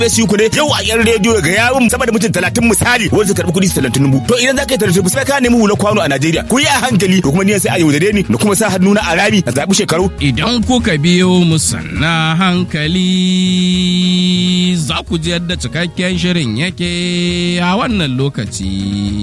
su ku ne yau a yan rediyo ga yawun sama da mutum talatin misali wanda su karɓi kuɗi su talatin dubu to idan za ka yi talatin sai ka nemi hula kwano a Najeriya ku yi a hankali ko kuma ni sai a yaudare ni da kuma sa hannu na a rami a zaɓi shekaru. Idan kuka biyo mu sanna hankali za ku ji yadda cikakken shirin yake a wannan lokaci.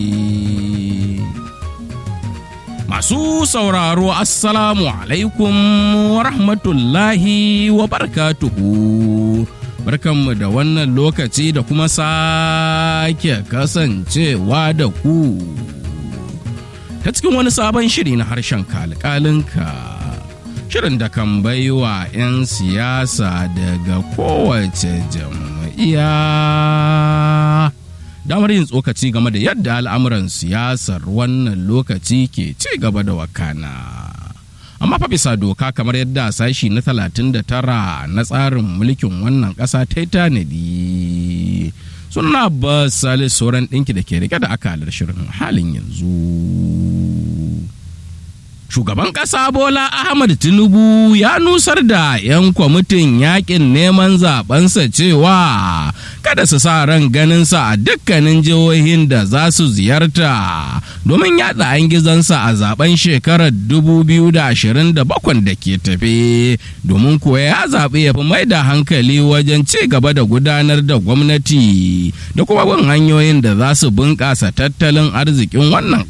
Masu sauraro Assalamu alaikum wa rahmatullahi wa barakatuhu. Barkanmu da wannan lokaci da kuma sake kasancewa da ku. Ta cikin wani sabon shiri na harshen kalkalinka. Shirin da kan baiwa 'yan siyasa daga kowace jam'iyya. damar yin tsokaci game da yadda al'amuran siyasar wannan lokaci ke ci gaba da wakana. Amma fa bisa doka kamar yadda sashi na 39 na tsarin mulkin wannan ƙasa ta yi tanadi. Suna ba salis sauran ɗinki da ke rike da akalar shirin halin yanzu. Shugaban ƙasa Bola Ahmad Tinubu ya nusar da 'yan kwamitin yakin neman zabensa cewa kada su sa ran ganinsa a dukkanin jihohin da za su ziyarta domin yada an gizansa a zaben shekarar 2027 da ke tafe domin kuwa ya zaɓi ya fi mai da hankali wajen ci gaba da gudanar da gwamnati da kuma bin hanyoyin da za su bunƙasa tattalin arzikin wannan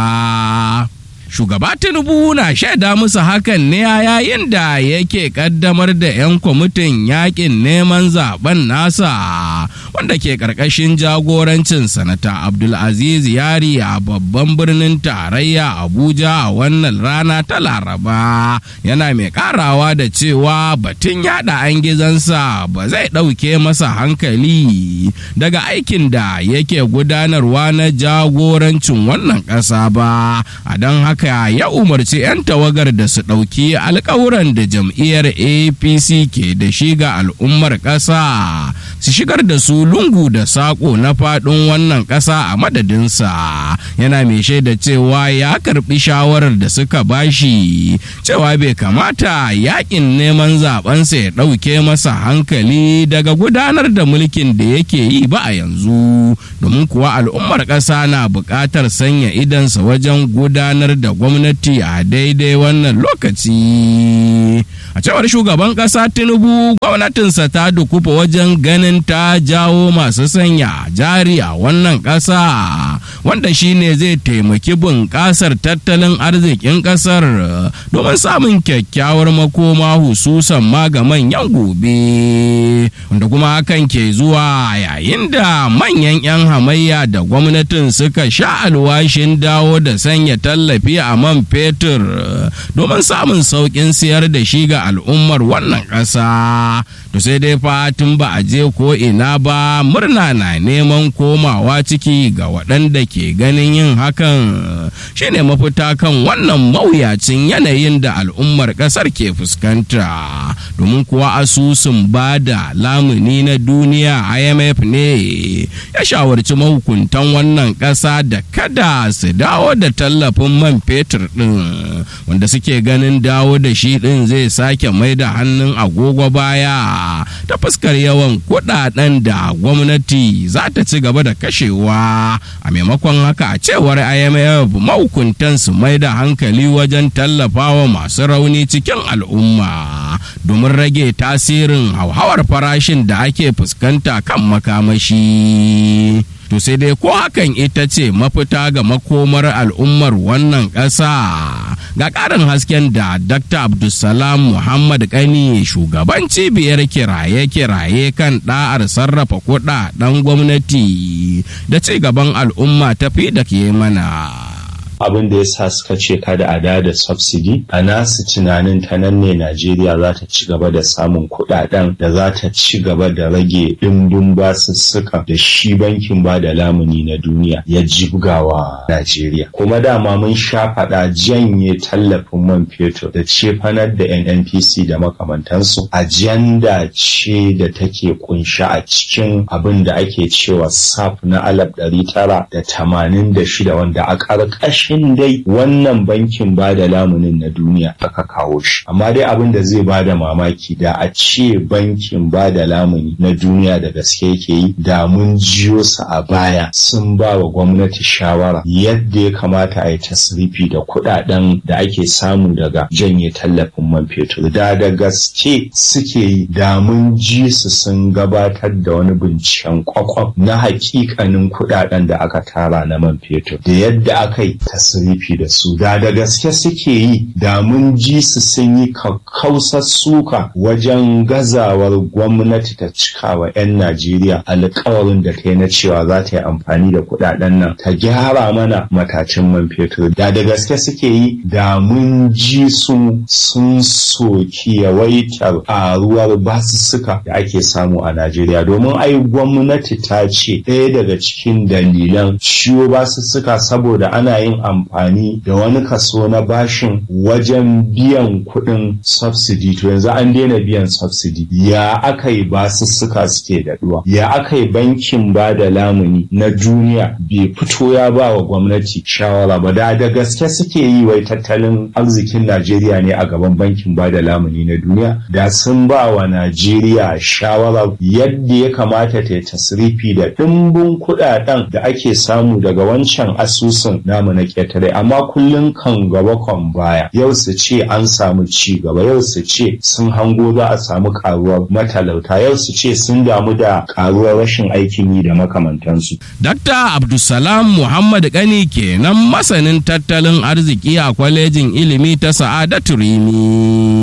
ƙasa. shugaba tinubu na shaida musu hakan ne a yayin da yake kaddamar da 'yan kwamitin yakin neman zaben nasa wanda ke karkashin jagorancin sanata abdulaziz yari a babban birnin tarayya abuja a wannan rana ta laraba yana mai karawa da cewa batun yada an gizansa ba zai ɗauke masa hankali daga aikin da yake gudanarwa na jagorancin wannan ƙasa ba a don haka haka ya umarci 'yan tawagar da su ɗauki alkawuran da jam'iyyar apc ke da shi ga al'ummar ƙasa su shigar da su lungu da saƙo na faɗin wannan ƙasa a madadinsa yana mai shaida cewa ya karɓi shawarar da suka bashi cewa bai kamata yakin neman zabensa ya ɗauke masa hankali daga gudanar da mulkin da yake yi ba a yanzu domin kuwa al'ummar ƙasa na buƙatar sanya idansa wajen gudanar da gwamnati a daidai wannan lokaci a cewar shugaban ƙasa tinubu gwamnatinsa ta dukufa wajen ganin ta jawo masu sanya jari a wannan ƙasa wanda shine zai taimaki bunƙasar tattalin arzikin ƙasar domin samun kyakkyawar makoma hususan ma ga manyan gobe wanda kuma hakan ke zuwa yayin da manyan 'yan hamayya da gwamnatin suka sha alwashin dawo da sanya tallafi a man fetur domin samun sauƙin siyar da shi ga al'ummar wannan ƙasa to sai dai fatin ba a je ko ina ba murna na neman komawa ciki ga waɗanda ke ganin yin hakan shine mafita kan wannan mawuyacin yanayin da al'ummar ƙasar ke fuskanta domin kuwa asusun ba da lamuni na duniya imf ne ya shawarci mahukuntan wannan ƙasa da kada su dawo da tallafin man fetur ɗin wanda suke ganin dawo da shi ɗin zai sake mai da hannun agogo baya ta fuskar yawan kuɗaɗen da gwamnati za ta ci gaba da kashewa a maimakon haka a cewar imf mahukuntan su mai da hankali wajen tallafawa masu rauni cikin al'umma domin rage tasirin hauhawar farashin da ake fuskanta kan makamashi. to sai dai ko hakan ita ce mafita ga makomar al'ummar wannan ƙasa ga ƙarin hasken da dr abdulsalam muhammad kani shugaban cibiyar kiraye-kiraye kan ɗa'ar sarrafa kuɗaɗen gwamnati da ci gaban al'umma tafi da ke mana abin da ya sa suka ce kada a da da subsidy a nasu tunanin ta nan ne Najeriya za ta ci gaba da samun kuɗaɗen da za ta ci gaba da rage ɗimbin basussuka da shi bankin ba da lamuni na duniya ya jibgawa Najeriya. Kuma dama mun sha faɗa janye tallafin man fetur da cefanar da NNPC da makamantansu ajanda ce da take kunsha a cikin abin da ake cewa SAF na alaf ɗari tara da tamanin da shida wanda a ƙarƙashin ƙarƙashin dai wannan bankin ba da lamunin na duniya aka kawo shi amma dai abin da zai bada mamaki da a ce bankin ba da lamuni na duniya da gaske yake yi da mun jiyo su a baya sun ba wa gwamnati shawara yadda ya kamata a yi tasrifi da kuɗaɗen da ake samu daga janye tallafin man fetur da da gaske suke yi da mun ji su sun gabatar da wani binciken kwakwam na hakikanin kuɗaɗen da aka tara na man fetur da yadda aka yi tasrifi da su da da gaske suke yi da mun ji su sun yi kakkausar suka wajen gazawar gwamnati ta cikawa 'yan Najeriya alkawarin da ta yi na cewa za ta yi amfani da kuɗaɗen nan ta gyara mana matacin man fetur da da gaske suke yi da mun ji su sun soki yawaitar ƙaruwar basussuka da ake samu a Najeriya domin ai gwamnati ta ce ɗaya daga cikin dalilan ciwo basussuka saboda ana yin amfani da wani kaso na bashin wajen biyan kuɗin subsidy to yanzu an daina biyan subsidy ya aka yi basussuka suke daɗuwa ya aka yi bankin ba da lamuni na duniya bai fito ya ba wa gwamnati shawara ba da da gaske suke yi wai tattalin arzikin Najeriya ne a gaban bankin ba da lamuni na duniya da sun ba wa Najeriya shawara yadda ya kamata ta yi tasrifi da ɗimbin kuɗaɗen da ake samu daga wancan asusun namu na ƙetare amma kullum kan gaba kan baya yau su ce an samu ci gaba yau su ce sun hango za a samu karuwar matalauta yau su ce sun damu da karuwar rashin aikin yi da makamantansu. Dakta Abdulsalam Muhammad Gani kenan masanin tattalin arziki a kwalejin ilimi ta Sa'adatu Rimi.